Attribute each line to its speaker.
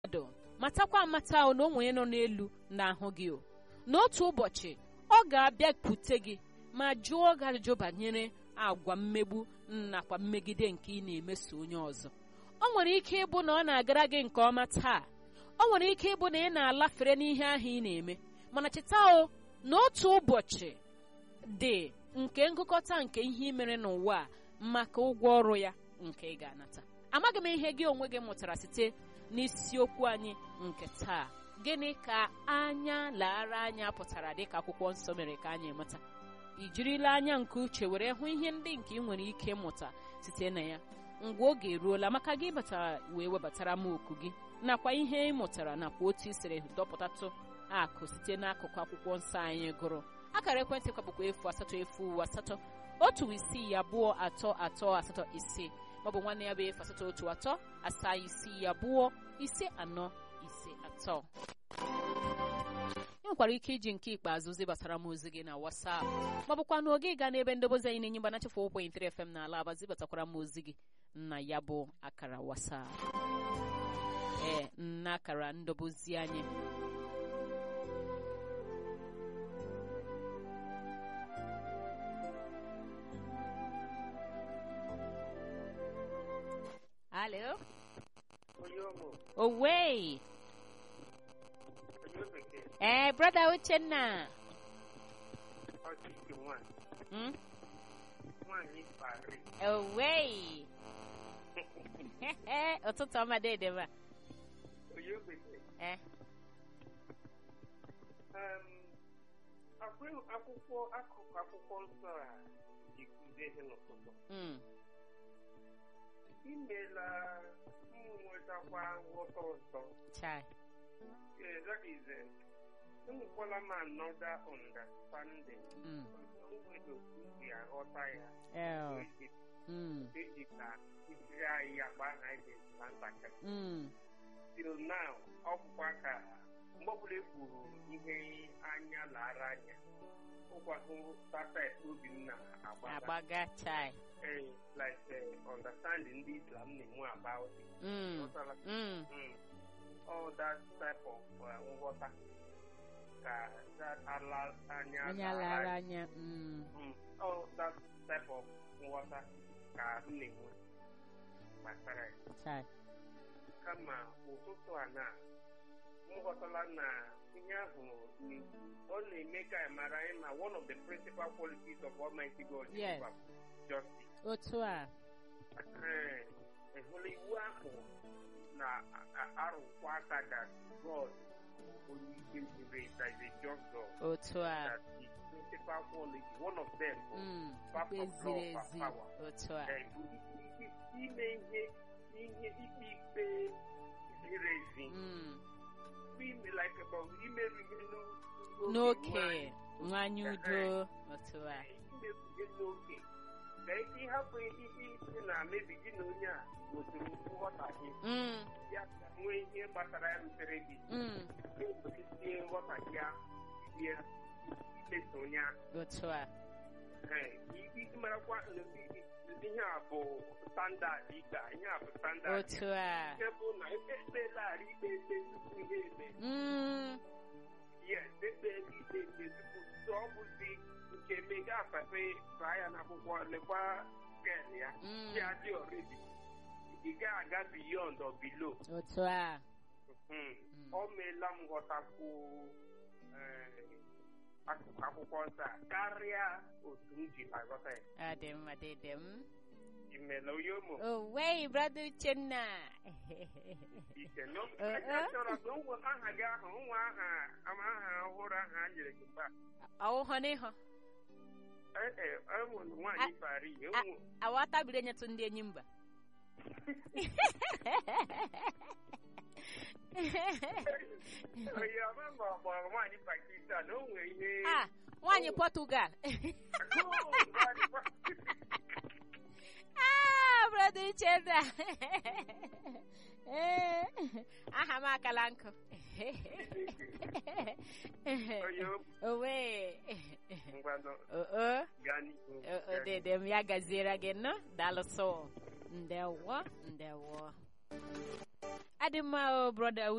Speaker 1: mmadụ matakwa amata o na o nwere nọ n'elu na-ahụ gị o n'otu ụbọchị ọ ga-abịakwute gị ma jụọ gị ajụjụ banyere agwa mmegbu nakwa mmegide nke ị na-emeso onye ọzọ ọ nwere ike ịbụ na ọ na-agara gị nke ọma taa ọ nwere ike ịbụ na ị na-alafere n'ihe ahụ ị na-eme mana cheta o na otu ụbọchị dị nke ngụkọta nke ihe ị mere n'ụwa a maka ụgwọ ọrụ ya nke ị ga-anata amaghị m ihe gị onwe gị mụtara site n'isiokwu anyị nke taa gịnị ka anya laara anya pụtara dịka akwụkwọ nsọ mere ka anyị mụta ị jirila anya nke uche were hụ ihe ndị nke ị nwere ike ịmụta site na ya ngwa oge eruola maka gị batara wee webatara m oku gị nakwa ihe ị mụtara nakwa otu i siri dọpụtatụ akụ site n'akụkụ akwụkwọ nsọ anyị gụrụ akara ekwentị kwabụkwa efu asatọ efu asatọ otu isii abụọ atọ atọ asatọ ise maọbụ nwanne ya bụ efu asatọ otu atọ asaa isii abụọ ise anọ ise atọ ị nwekwara ike iji nke ikpeazụ zibatara m ozi gị na WhatsApp maọbụkwa na oge gaa n'ebe ndobozi anyị na-enye mgbana chefu ụkwụ 3 FM na ala aba zibatakwara m ozi gị na ya bụ akara WhatsApp ee nna akara ndobozi anyị Alo?
Speaker 2: Oyomo,
Speaker 1: Owei!
Speaker 2: onye bekee,
Speaker 1: Ee, brother Uchenna!
Speaker 2: ọchịchị nwanyị,
Speaker 1: Hmm?
Speaker 2: nwanyị Paris.
Speaker 1: Owei! ụtụtụ ọma dede ma.
Speaker 2: Onye bekee,
Speaker 1: Eh,
Speaker 2: um, akwụ- akwụkwọ akụkụ akwụkwọ nsọ a ji kụzie ihe n'ụtụtụ.
Speaker 1: mm,
Speaker 2: Imela ụmụ nwetakwa nghọta ọzọ.
Speaker 1: chai.
Speaker 2: Yeah, that is, uh, enwekwala m another understanding.
Speaker 1: Mm,
Speaker 2: Nwere otu si aghọta ya.
Speaker 1: oh,
Speaker 2: Eji-
Speaker 1: mm,
Speaker 2: eji ka kụziri anyị agba ha ji na ntakịrị.
Speaker 1: mm,
Speaker 2: till now ọ bụkwa ka mgbe ọbụla e kwuru ihe anya lara anya ụkwahụ tapet obi m na-agbaga
Speaker 1: agbaga chai.
Speaker 2: Eh, like eh, understanding ndị Islam na-enwe about it.
Speaker 1: Mm,
Speaker 2: Ghọtala?
Speaker 1: mm,
Speaker 2: Mm. all that type of uh, nghọta ka that ala anya
Speaker 1: onye
Speaker 2: lara
Speaker 1: lara
Speaker 2: anya.
Speaker 1: anya. Mm,
Speaker 2: Mm. all that type of nghọta ka m na-enwe gbasara ya
Speaker 1: chai.
Speaker 2: kama ụtụtụ a na m ghọtala na ihe ahụ na-ekwu ọ na-eme ka anyị mara anyị na one of the principal qualities of Almighty God is
Speaker 1: Yes.
Speaker 2: justice.
Speaker 1: Otu a.
Speaker 2: Ee, ị hụla iwu ahụ na-arụkwa aka that God bụ onye ikpe ziri ezi, that is a just God.
Speaker 1: Otu a.
Speaker 2: That the principal quality, one of them bụ
Speaker 1: Mm,
Speaker 2: perfect
Speaker 1: ikpe ziri
Speaker 2: law of
Speaker 1: ezi.
Speaker 2: power.
Speaker 1: Otu a.
Speaker 2: Ee, bụ i- i- ime ihe ihe ikpe ikpe ziri ezi
Speaker 1: Mm,
Speaker 2: ime like about imerụ ihe n'oge
Speaker 1: n'oke nwanyị udo. Otu a.
Speaker 2: imerụ ihe n'oge ka ike ịhapụ ihe isi na mebi gị na onye a nwetara nghọtahie
Speaker 1: Mm,
Speaker 2: ya nwee ihe gbasara ya rutere gị
Speaker 1: mm,
Speaker 2: na-ewerezie nghọtahie ahụ bie imeso onye ahụ
Speaker 1: otu a.
Speaker 2: Ee, iji marakwa na ihe a bụ standard ikpe a, ihe a bụ standard
Speaker 1: Otu a.
Speaker 2: nke bụ na ekpelarị ikpe ekpe tupu ihe eme
Speaker 1: Mm,
Speaker 2: yes ekpeela ikpe ekpe tupu so ọ bụzi nke mega afafe baa ya n'akwụkwọ lekwa skel ya
Speaker 1: mm,
Speaker 2: ya dị ọredi ị gaghị aga beyond or below
Speaker 1: otu a.
Speaker 2: Mhm. ọ meela m ghọtakwu eh, akụkụ akwụkwọ nsọ a karịa otu m ji aghọta ya
Speaker 1: Ọ dị mma dede m.
Speaker 2: imela onye ụmụ
Speaker 1: Owei, brother Uchenna.
Speaker 2: ike no
Speaker 1: Eh,
Speaker 2: Aka
Speaker 1: eh.
Speaker 2: chọrọ ka nwe aha gị ahụ nwa aha ama aha ọhụrụ ahụ a nyere gị mgbe a.
Speaker 1: Ọwụhọ n'ihu.
Speaker 2: Eh, eh, enwere nwaanyị Paris enwe
Speaker 1: Awatabiri nyetụ ndị enyi mba.
Speaker 2: onye ọma ma ọ gbọrọ nwaanyị Pakistan o nwere ihe
Speaker 1: Ah, nwaanyị Portugal. Ah, brother Uchenna. Eh, aha m akala nkụ.
Speaker 2: onye
Speaker 1: Owei.
Speaker 2: ngwanụ
Speaker 1: Oo.
Speaker 2: gaa n'ihu
Speaker 1: O- Odede m ya gaziere gị nọ daalụsọ ndewo ndewo adị mma o broda